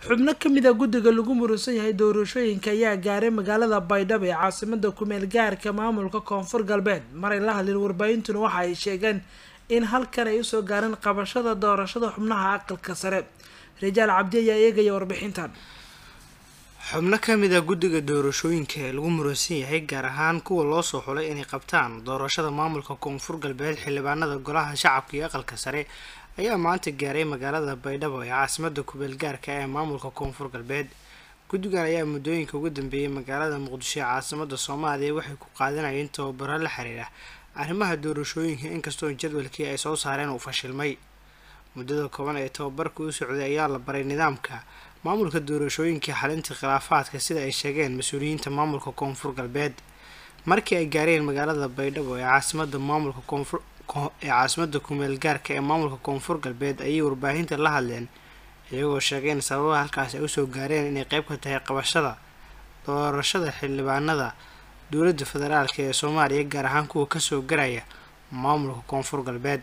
xubno kamid a guddiga lagu murusan yahay doorashooyinka ayaa gaaray magaalada baydhabo ee caasimada kumeel gaarka maamulka koonfur galbeed maray la hadleen warbaahintuna waxa ay sheegeen in halkan ay usoo gaareen qabashada doorashada xubnaha aqalka sare rajaal cabdi ayaa eegaya warbixintan xubno ka mid a guddiga doorashooyinka ee lagu muransan yahay gaar ahaan kuwa loo soo xulay inay qabtaan doorashada maamulka koonfur galbeed xildhibaanada golaha shacabka iyo aqalka sare ayaa maanta gaaray magaalada baydhabo ee caasimada kubeel gaarka ee maamulka koonfur galbeed guddigan ayaa muddooyinka ugu dambeeyay magaalada muqdisho ee caasimada soomaaliya waxay ku qaadanayeen tababaro la xiriira arrimaha doorashooyinka inkastoo jadwalkii ay soo saareen uu fashilmay muddada kooban ee tababarka u socday ayaa la baray nidaamka maamulka doorashooyinka xalinta khilaafaadka sida ay sheegeen mas-uuliyiinta maamulka koonfur galbeed markii ay gaareen magaalada baydhabo ee caasimada maamulka koonfur ee caasimada kumeel gaarka ee maamulka koonfur galbeed ayay warbaahinta la hadleen iyagoo sheegeen sababaha halkaas ay usoo gaareen inay qeyb ka tahay qabashada doorashada xildhibaanada dowladda federaalk ee soomaaliya gaar ahaan kuwa kasoo garaya maamulka koonfur galbeed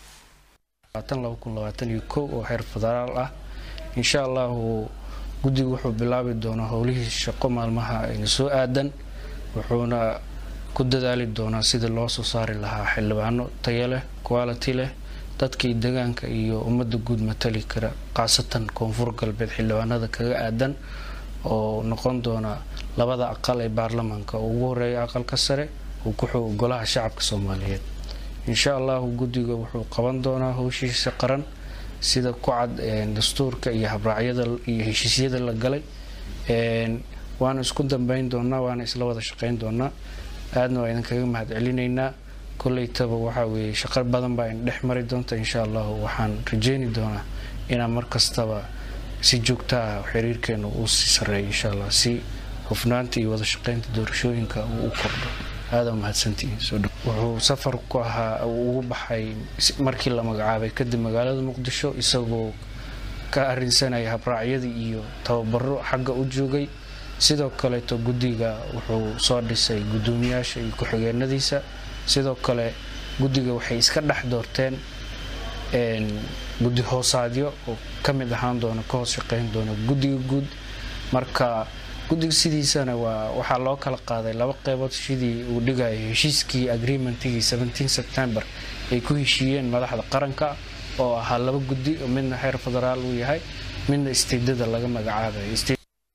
oo heer federaal ah insha allahu guddigu wuxuu bilaabi doonaa howlihii shaqo maalmaha ayna soo aadan wuxuuna ku dadaali doonaa sidii loo soo saari lahaa xildhibaano tayo leh quality leh dadkii degaanka iyo ummadda guud matali kara khaasatan koonfur galbeed xildhibaanada kaga aadan oo noqon doona labada aqal ee baarlamaanka oo ugu horeeya aqalka sare uu ku xoog golaha shacabka soomaaliyeed insha allahu guddiga wuxuu qaban doonaa howshiisa qaran sida ku cad dastuurka iyo habraacyada iyo heshiisyada la galay waana isku dambeyn doonaa waana isla wada shaqeyn doonaa aadna waa idinkaga mahad celinaynaa koleytaba waxaa weeye shaqo badan baa in dhex mari doonta insha allahu waxaan rajeyni doonaa inaan markastaba si joogta ah xiriirkeena uu sii sareeyo insha allah si hufnaanta iyo wada shaqeynta doorashooyinka uu u kordho aada mahadsantihiin wuxuu safar ku ahaa ugu baxay markii la magacaabay kadib magaalada muqdisho isagoo ka arinsanaya habraacyadii iyo tababaro xagga u joogay sidoo kaleeto guddiga wuxuu soo dhisay guddoomiyaasha iyo ku-xigeenadiisa sidoo kale guddiga waxay iska dhex doorteen guddi hoosaadyo oo ka mid ahaan doona ka hoos shaqeyn doona guddiga guud marka guddiga sidiisana waa waxaa loo kala qaaday laba qeybood sidii uu dhigayo heshiiskii agreementigii september ay ku heshiiyeen madaxda qaranka oo ahaa laba guddi midna xeer federaal uu yahay midna isteedada laga magacaabayo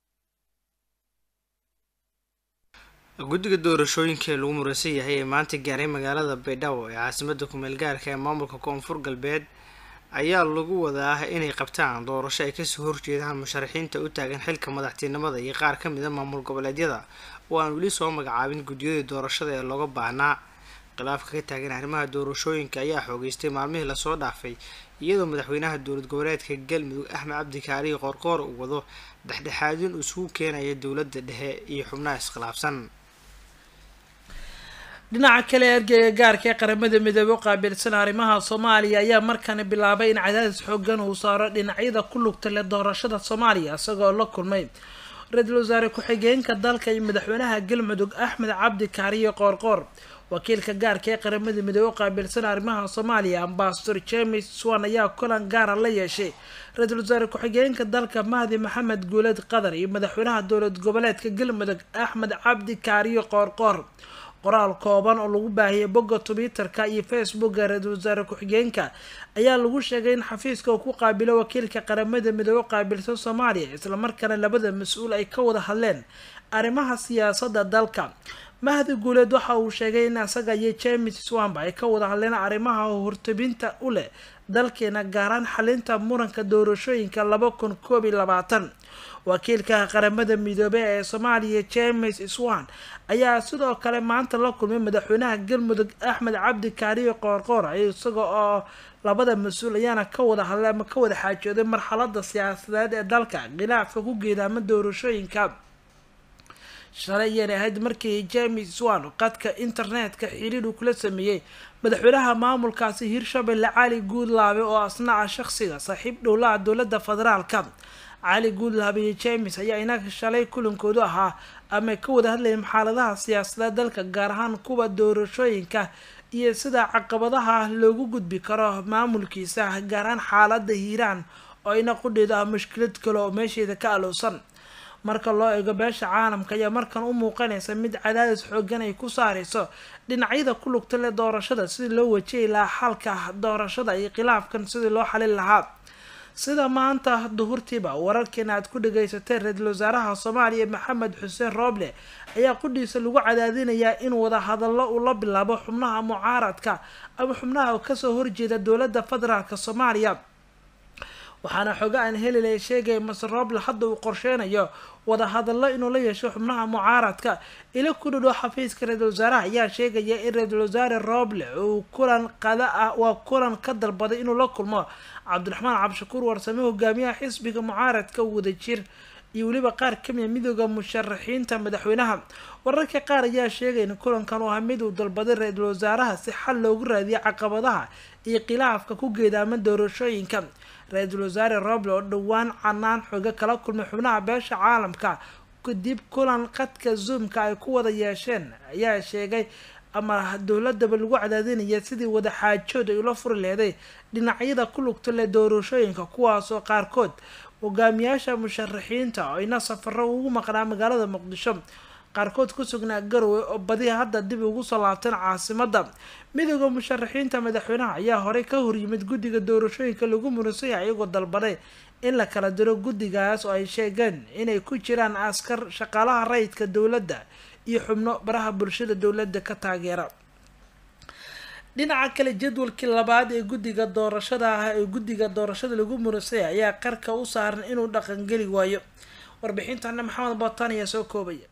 guddiga doorashooyinka ee lagu muransan yahay ee maanta gaaray magaalada baydhabo ee caasimada kumeel gaarka ee maamulka koonfur galbeed ayaa lagu wadaa inay qabtaan doorasho ay kasoo horjeedaan musharaxiinta u taagan xilka madaxtinimada iyo qaar ka mid a maamul goboleedyada oo aan weli soo magacaabin guddiyadii doorashada ee looga baahnaa khilaafka ka taagan arrimaha doorashooyinka ayaa xoogeystay maalmihii lasoo dhaafay iyadoo madaxweynaha dowlad goboleedka galmudug axmed cabdi kaarihi qoorqoor uu wado dhexdhexaadin isugu keenaya dowladda dhexe iyo xubnaha iskhilaafsan dhinaca kale ergeyga gaarka ee qaramada midoobey u qaabilsan arrimaha soomaaliya ayaa markana bilaabay in cadaadis xoogan uu saaro dhinacyada ku lugta leh doorashada soomaaliya isagoo la kulmay ra-iisul wasaare ku-xigeenka dalka iyo madaxweynaha galmudug axmed cabdi kaariyo qoorqoor wakiilka gaarka ee qaramada midoobey u qaabilsan arrimaha soomaaliya ambasador james swan ayaa kulan gaara la yeeshay ra-iisul wasaare ku-xigeenka dalka mahdi maxamed guuled qatar iyo madaxweynaha dowlad goboleedka galmudug axmed cabdi kaariyo qoorqoor qoraal kooban oo lagu baahiyay bogga twitter-ka iyo facebooka ra-iisul wasaare ku-xigeenka ayaa lagu sheegay in xafiiska uu ku qaabilo wakiilka qaramada midoobe u qaabilsan soomaaliya islamarkaana labada mas-uul ay ka wada hadleen arrimaha siyaasadda dalka mahdi guuleed waxa uu sheegay in isaga iyo james swamba ay ka wada hadleen arrimaha hortabinta u leh dalkeena gaaraan xalinta muranka doorashooyinka laba kun koob iyo labaatan wakiilka qaramada midoobe ee soomaaliya james swan ayaa sidoo kale maanta la kulmay madaxweynaha galmudug axmed cabdi kaariyo qoorqoor isaga oo labada mas-uul ayaana ka wada hadlay ama ka wada xaajooday marxalada siyaasadeed ee dalka khilaafka ku geedaama doorashooyinka shalay ayana ahayd markii james swan qadka internetka xiriir uu kula sameeyey madaxweynaha maamulkaasi hirshabelle cali guudlaabe oo asna ah shaqsiga saaxiib dhowlaha dowlada federaalka cali guudlaabe iyo james ayaa inaga shalay kulankoodu ahaa ama ka wada hadlayeen xaaladaha siyaasadeed dalka gaar ahaan kuwa doorashooyinka iyo sida caqabadaha loogu gudbi karo maamulkiisa gaar ahaan xaalada hiiraan oo ayna qudheeda ah mushkilad kale oo meesheeda ka alowsan marka loo eego beesha caalamka ayaa markan u muuqanaysa mid cadaadis xoogan ay ku saareyso dhinacyada ku lugta leh doorashada sidii loo wajihi lahaa xalka doorashada iyo khilaafkan sidii loo xalin lahaa sida maanta duhurtiiba wararkeena aad ku dhagaysateen ra-iisul wasaaraha soomaaliya maxamed xuseen rooble ayaa qudhiisa lagu cadaadinayaa in wadahadallo uu la bilaabo xubnaha mucaaradka ama xubnaha kasoo horjeeda dowladda federaalk soomaaliya waxaana xoga aan helilay sheegaya mase rooble hadda uu qorsheynayo wadahadallo inuu la yeesho xubnaha mucaaradka ila ku dhadhow xafiiska ra-iisul wasaaraha ayaa sheegaya in ra-iisul wasaare rooble uu kulan qada ah waa kulan ka dalbaday inuu la kulmo cabdiraxmaan cabdishakuur warsame hogaamiyaha xisbiga mucaaradka wadajir iyo weliba qaar kamida midooda musharaxiinta madaxweynaha wararka qaar ayaa sheegay in kulankan uu ahaa mid uu dalbaday ra-iisul wasaaraha si xal loogu raadiyo caqabadaha iyo khilaafka ku geedaaman doorashooyinka ra-iisul wasaare roble oo dhowaan canaan xooga kala kulmay xubnaha beesha caalamka kadib kulan qadka zoomka ay ku wada yeesheen ayaa sheegay ama dowladaba lagu cadaadinaya sidii wada xaajood ay ula furi leeday dhinacyada ku lugta leh doorashooyinka kuwaasoo qaarkood hogaamiyaasha musharaxiinta oo ayna safaro ugu maqnaa magaalada muqdisho qaarkood ku sugnaa garowe oo badi hadda dib ugu soo laabteen caasimada midooda musharaxiinta madaxweynaha ayaa horey ka horyimid guddiga doorashooyinka lagu muransan yahay iyagoo dalbaday in la kala diro guddigaas oo ay sheegeen inay ku jiraan askar shaqaalaha rayidka dowladda iyo xubno baraha bulshada dowladda ka taageera dhinaca kale jadwalkii labaad ee guddiga doorashada ah ee guddiga doorashada lagu muransaya ayaa qarka u saaran inuu dhaqangeli waayo warbixintana maxamed bootaan ayaa soo koobaya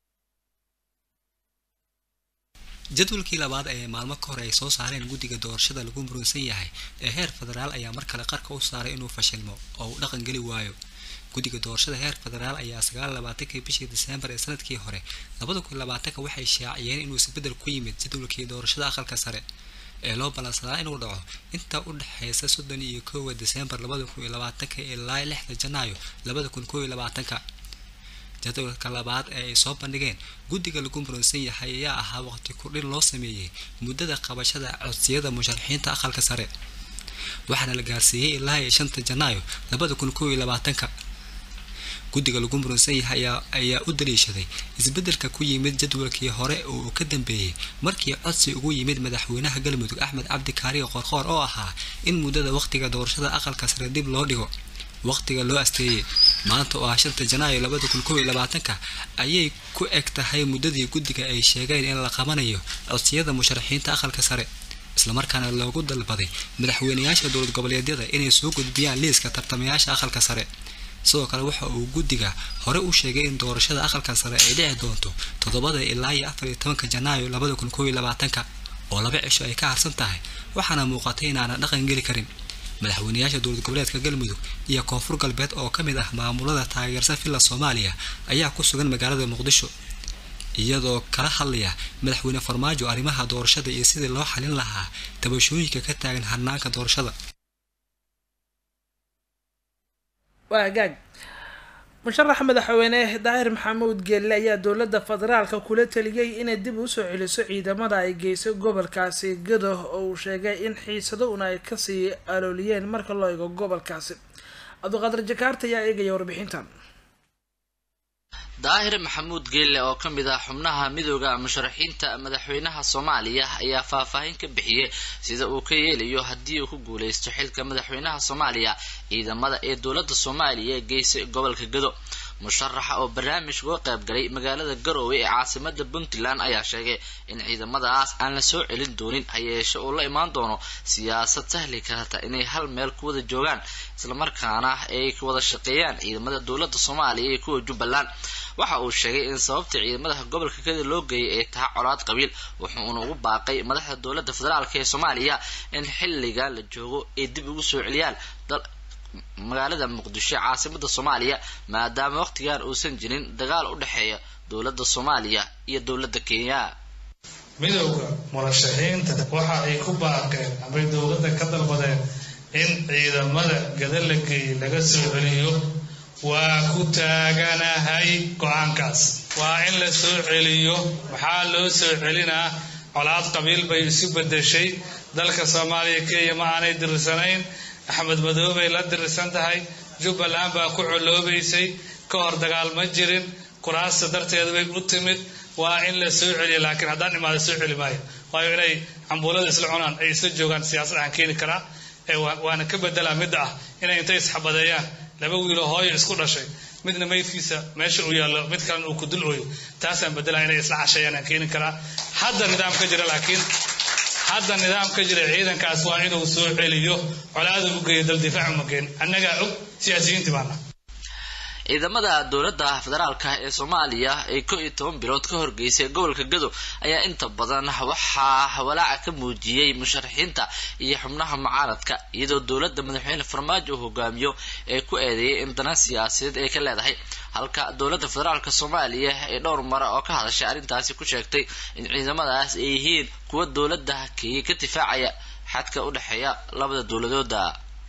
jadwalkii labaad ee maalmo ka hore ay soo saareen guddiga doorashada lagu murunsan yahay ee heer federaal ayaa mar kale qarka u saaray inuu fashilmo oo uu dhaqan geli waayo guddiga doorashada heer federaal ayaa sagaal labaatankii bishii diseembar ee sanadkii hore labada kun labaatanka waxay shaaciyeen inuu isbedel ku yimid jadwalkii doorashada aqalka sare ee loo ballansadaa inuu dhaco inta u dhexeysa soddon iyo koowa diseembar labada kun iyo labaatanka ilaa lixda janaayo labada kun koob iyo labaatanka jadwalka labaad ee ay soo bandhigeen guddiga lagu muransan yahay ayaa ahaa waqti kordhin loo sameeyey muddada qabashada codsiyada musharaxiinta aqalka sare waxaana la gaarsiiyey ilaa iyo shanta janaayo labada kun koob iyo labaatanka guddiga lagu muransan yahay ayaa u daliishaday isbeddelka ku yimid jadwalkii hore oo uu ka dambeeyey markii codsi ugu yimid madaxweynaha galmudug axmed cabdi kaariga qorqoor oo ahaa in muddada waqtiga doorashada aqalka sare dib loo dhigo waqtiga loo asteeyey maanta oo ah shanta janaayo labada kun koob iyo labaatanka ayay ku eg tahay muddadii guddiga ay sheegeen in la qabanayo codsiyada musharaxiinta aqalka sare islamarkaana loogu dalbaday madaxweynayaasha dowlad goboleedyada inay soo gudbiyaan liiska tartamayaasha aqalka sare sidoo kale waxa uu guddiga hore u sheegay in doorashada aqalka sare ay dhici doonto toddobada ilaa iyo afar iyo tobanka janaayo labada kun koob iyo labaatanka oo laba cisho ay ka harsan tahay waxaana muuqatay inaana dhaqan geli karin madaxweynayaasha dowlad goboleedka galmudug iyo koonfur galbeed oo ka mid ah maamulada taageersa villa soomaaliya ayaa ku sugan magaalada muqdisho iyadoo kala hadlaya madaxweyne farmaajo arrimaha doorashada iyo sidii loo xalin lahaa tabashooyinka ka taagan harnaanka doorashada waa hagaag musharaxa madaxweyne daahir maxamuud geelle ayaa dowladda federaalka kula taliyay inay dib usoo celiso ciidamada ay geysay gobolkaasi gado oo uu sheegay in xiisado una ay kasii alooliyeen marka loo eego gobolkaasi cabdiqaadir jakaarta ayaa eegaya warbixintan daahir maxamuud geelle oo ka mid ah xubnaha midooda musharaxiinta madaxweynaha soomaaliya ayaa faahfaahin ka bixiyey sida uu ka yeelayo haddii uu ku guuleysto xilka madaxweynaha soomaaliya ciidamada ee dowladda soomaaliya geysay gobolka gado musharaxa oo barnaamij uga qayb galay magaalada garoowe ee caasimada puntland ayaa sheegay in ciidamadaas aan la soo celin doonin hayeeshe uu la imaan doono siyaasad sahli karta inay hal meel ku wada joogaan islamarkaana ay wada shaqeeyaan ciidamada dowladda soomaaliya iyo kuwa jubbaland waxa uu sheegay in sababta ciidamada gobolka kada loo geeyay ay tahay colaad qabiil wuxuuna ugu baaqay madaxda dowladda federaalk ee soomaaliya in xilligan la joogo ay dib ugu soo celiyaan magaalada muqdisho caasimada soomaaliya maadaama waqtigan uusan jirin dagaal u dhexeeya dowladda soomaaliya iyo dowladda kenya midowda murashaxiinta waxa ay ku baaqeen amay dowladda ka dalbadeen in ciidamada gada la geeyey laga soo celiyo waa ku taaganahay go-aankaas waa in la soo celiyo maxaa loo soo celinaa colaad qabiil bay isu bedeshay dalka soomaaliya kenya ma aanay dirsanayn axmed madoobay la dirisan tahay jubbaland baa ku coloobaysay ka hor dagaal ma jirin kuraasta darteeda bay u timid waa in la soo celiya laakiin haddaan imaada soo celi maayo waayo inay cambuulada isla cunaan ay isla joogaan siyaasad aan keeni karaa ee waana ka bedelaa midda ah inay intay isxabadeeyaan laba wiiloo hooyo isku dhashay midna maydkiisa meesha uu yaallo mid kalena uu ku dul ooyo taasaan bedelaa inay isla casheeyaan aan keeni karaa hadda nidaam ka jira laakiin hadda nidaam ka jira ciidankaas waa inuu soo celiyo colaada u geeyo dal difaac uma geen annagaa og siyaasiyiintii baana ciidamada dowladda federaalka ee soomaaliya ee ko iyo toban bilood ka horgeysay gobolka gado ayaa inta badan waxaa walaaca ka muujiyey musharaxiinta iyo xubnaha mucaaradka iyadoo dowladda madaxweyne farmaajo uu hogaamiyo ee ku eedeeyay in dana siyaasadeed ay ka leedahay halka dowladda federaalka soomaaliya ee dhowr mara oo ka hadashay arrintaasi ku sheegtay in ciidamadaas ay yihiin kuwa dowladda kenya ka difaacaya xadka u dhexeeya labada dowladooda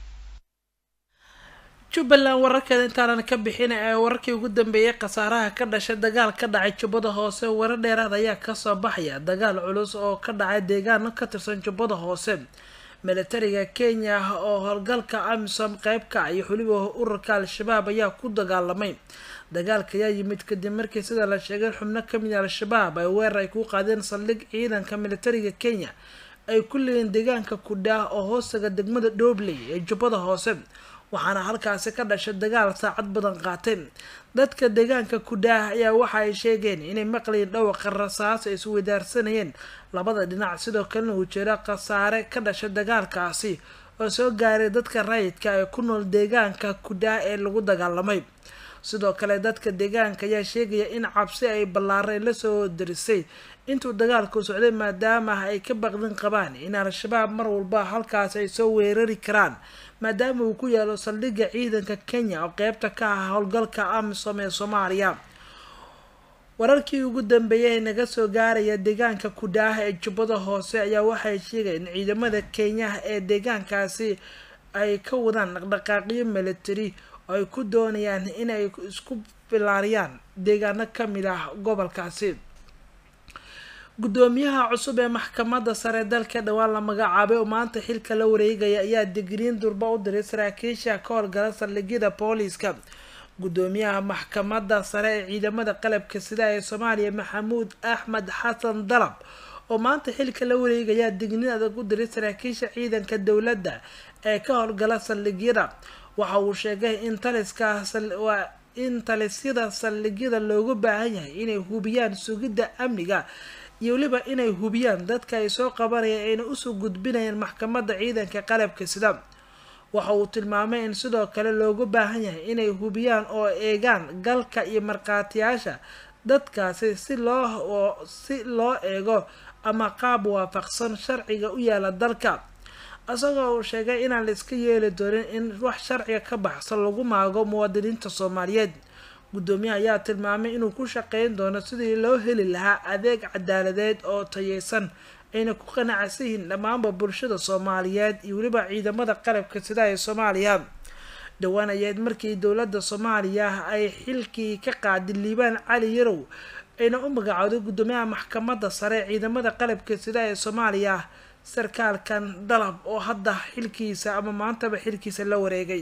jubbaland wararkeeda intaanan ka bixin ee wararkii ugu dambeeyay khasaaraha ka dhashay dagaal ka dhacay jubbada hoose warar dheeraad ayaa kasoo baxaya dagaal culus oo ka dhacay deegaano ka tirsan jubbada hoose militariga kenya oo howlgalka amisom qeyb ka iyo weliba ururka al-shabaab ayaa ku dagaalamay dagaalka ayaa yimid kadib markii sida la sheegay xubno kamid a al-shabaab ay weerar ay ku qaadeen saldhig ciidanka militariga kenya ay ku leeyiin deegaanka kudhaah oo hoostaga degmada dhobley ee jubbada hoose waxaana halkaasi ka dhashay dagaal saacad badan qaatay dadka deegaanka kudhaah ayaa waxa ay sheegeen inay maqlayeen dhawaqa rasaas ay isweydaarsanayeen labada dhinac sidoo kalena uu jiro khasaare ka dhashay dagaalkaasi oo soo gaaray dadka rayidka ee ku nool deegaanka kudhaah ee lagu dagaalamay sidoo kale dadka deegaanka ayaa sheegaya in cabsi ay ballaareen lasoo darisay intuu dagaalku socday maadaama ay ka baqdin qabaan in al-shabaab mar walba halkaas ay soo weerari karaan maadaama uu ku yaalo saldhigga ciidanka kenya oo qeybta ka ah howlgalka amisom ee soomaaliya wararkii ugu dambeeyay ee naga soo gaaraya deegaanka kudhaah ee jubbada hoose ayaa waxay sheegayeen in ciidamada kenya ee deegaankaasi ay ka wadaan dhaqdhaqaaqyo military oo ay ku doonayaan inay isku bilaariyaan deegaano kamid ah gobolkaasi gudoomiyaha cusub ee maxkamadda sare dalka dhowaan la magacaabay oo maanta xilka la wareegaya ayaa digriin durba u diray saraakiisha ka howlgala saldhigyada booliiska gudoomiyaha maxkamadda sare ee ciidamada qalabka sida ee soomaaliya maxamuud axmed xasan dalab oo maanta xilka la wareegayaa digniin adag u diray saraakiisha ciidanka dowladda ee ka howlgala saldhigyada waxa uu sheegay in taliska in talisyada saldhigyada loogu baahan yahay inay hubiyaan sugidda amniga iyo weliba inay hubiyaan dadka ay soo qabanayaan ayna usoo gudbinayaan maxkamadda ciidanka qalabka sida waxa uu tilmaamay in sidoo kale loogu baahan yahay inay hubiyaan oo eegaan galka iyo markhaatiyaasha dadkaasi si loo si loo eego ama qaab waafaqsan sharciga u yaala dalka isagoo uu sheegay inaan la iska yeeli doonin in wax sharciga ka baxsan lagu maago muwaadiniinta soomaaliyeed gudoomiyaha ayaa tilmaamay inuu ku shaqeyn doono sidii loo heli lahaa adeeg cadaaladeed oo tayeysan ayna ku qanacsan yihiin dhammaanba bulshada soomaaliyeed iyo weliba ciidamada qalabka sida ee soomaaliya dhowaan ayaed markii dowladda soomaaliya ay xilkii ka qaaday liibaan cali yarow ayna u magacooday gudoomiyaha maxkamadda sare ciidamada qalabka sida ee soomaaliya sarkaalkan dalab oo hadda xilkiisa ama maantaba xilkiisa la wareegay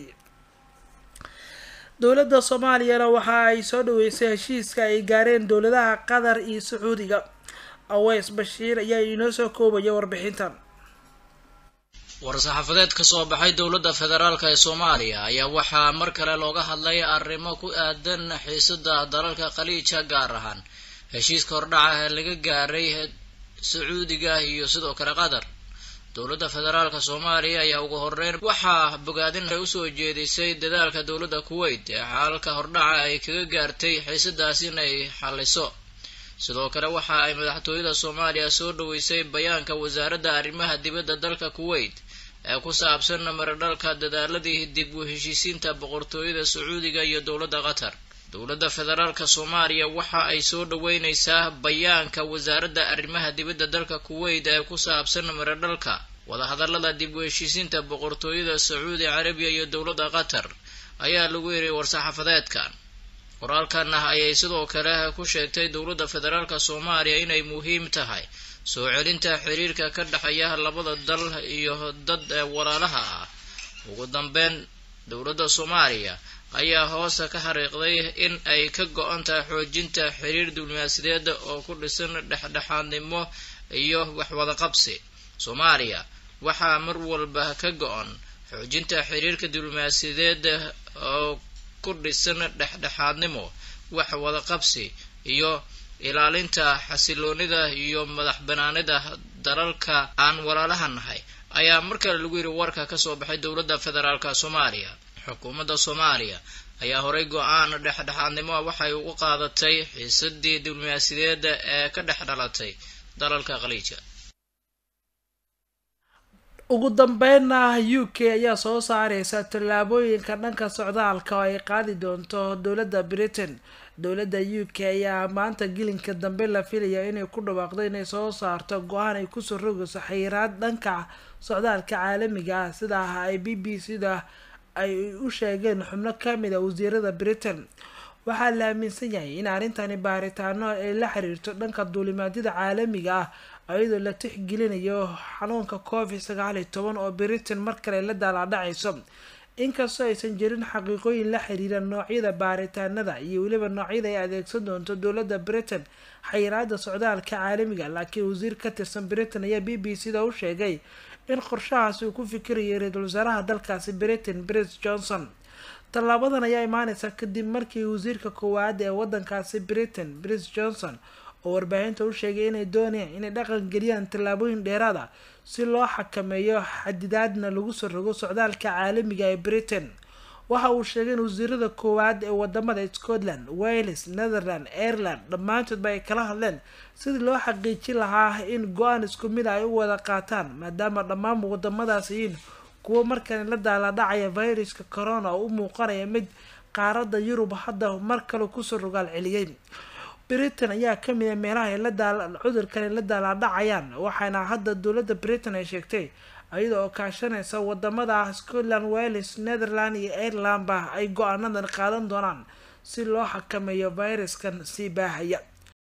dowladda soomaaliyana waxa ay soo dhaweysay heshiiska ay gaareen dowladaha qatar iyo sacuudiga aweys bashiir ayaa inoo soo koobaya warbixintan war-saxaafadeed ka soo baxay dowladda federaalk ee soomaaliya ayaa waxaa mar kale looga hadlay arrimo ku aadan xiisada dalalka khaliija gaar ahaan heshiiska hordhaca ee laga gaaray sacuudiga iyo sidoo kale qatar dowladda federaalka soomaaliya ayaa ugu horeyn waxaa bogaadin ay usoo jeedisay dadaalka dowladda kuwait ee xaalalka hordhaca ay kaga gaartay xiisadaas in ay xaliso sidoo kale waxa ay madaxtooyada soomaaliya soo dhaweysay bayaanka wasaaradda arrimaha dibadda dalka kuwait ee ku saabsan maradhalka dadaaladii dib u heshiisiinta boqortooyada sacuudiga iyo dowladda qatar dowladda federaalka soomaaliya waxa ay soo dhaweyneysaa bayaanka wasaaradda arrimaha dibadda dalka kuwait ee ku saabsan maradhalka wadahadalada dib u heshiisiinta boqortooyada sacuudi carabiya iyo dowladda qatar ayaa lagu yiri war-saxaafadeedkan qoraalkan ah ayay sidoo kale ku sheegtay dowladda federaalka soomaaliya inay muhiim tahay soo celinta xiriirka ka dhexeeya labada dal iyo dad walaalaha ah ugu dambeyn dowladda soomaaliya ayaa hoosta ka xariiqday in ay ka go-an tahay xoojinta xiriir diblomaasiyadeed oo ku dhisan dhexdhexaadnimo iyo waxwada qabsi soomaaliya waxaa mar walba ka go-an xoojinta xiriirka diblomaasiyadeed oo ku dhisan dhexdhexaadnimo wax wada qabsi iyo ilaalinta xasiloonida iyo madax banaanida dalalka aan walaalaha nahay ayaa mar kale lagu yidhi warka kasoo baxay dowladda federaalka soomaaliya xukuumadda soomaaliya ayaa horey go-aan dhexdhexaadnimo waxay u qaadatay xiisadii diblomaasiyadeed ee ka dhex dhalatay dalalka khaliija ugu dambeynna u k ayaa soo saareysa tallaabooyinka dhanka socdaalka oo ay qaadi doonto dowladda britain dowladda u k ayaa maanta gelinka dambe la filaya inay ku dhawaaqdo inay soo saarto go-aan ay kusoo rogayso xayiraad dhanka socdaalka caalamiga ah sida ay b b c da ay u sheegeen xubno kamid a wasiirada britain waxaa la aaminsan yahay in arrintani baaritaano ay la xiriirto dhanka duulimaadyada caalamiga ah iyadoo la tixgelinayo xanuunka covid sagaal iyo toban oo britain mar kale la daalaadhacayso inkastoo aysan jirin xaqiiqooyin la xiriira noocyada baaritaanada iyo weliba noocyada ay adeegsan doonto dowladda britain xayiraada socdaalka caalamiga laakiin wasiir ka tirsan britain ayaa b b c da u sheegay in qorshahaasi uu ku fikirayay ra-iisul wasaaraha dalkaasi britain bris johnson tallaabadan ayaa imaaneysa kadib markii wasiirka koowaad ee wadankaasi britain bris johnson oo warbaahinta u sheegay inay doonayaan inay dhaqan geliyaan tallaabooyin dheeraad ah si loo xakameeyo xadidaadna lagu soo rogo socdaalka caalamiga ee britain waxa uu sheegay in wasiirada koowaad ee wadamada scotland wales netherland ireland dhammaantoodba ay kala hadleen sidii loo xaqiijin lahaa in go-aan isku mid ay u wada qaataan maadaama dhammaan wadamadaas yihiin kuwo markani la daaladhacaya viruska corona oo u muuqanaya mid qaaradda yurub hadda mar kale kusoo rogaal celiyey britain ayaa kamid a meelaha ay cudurkani la daalaadhacayaan waxaana hadda dowladda britain ay sheegtay iyada oo kaashanaysa wadamada scotland wales netherland iyo irelandba ay go-aanadan qaadan doonaan si loo xakameeyo viruskan sii baahaya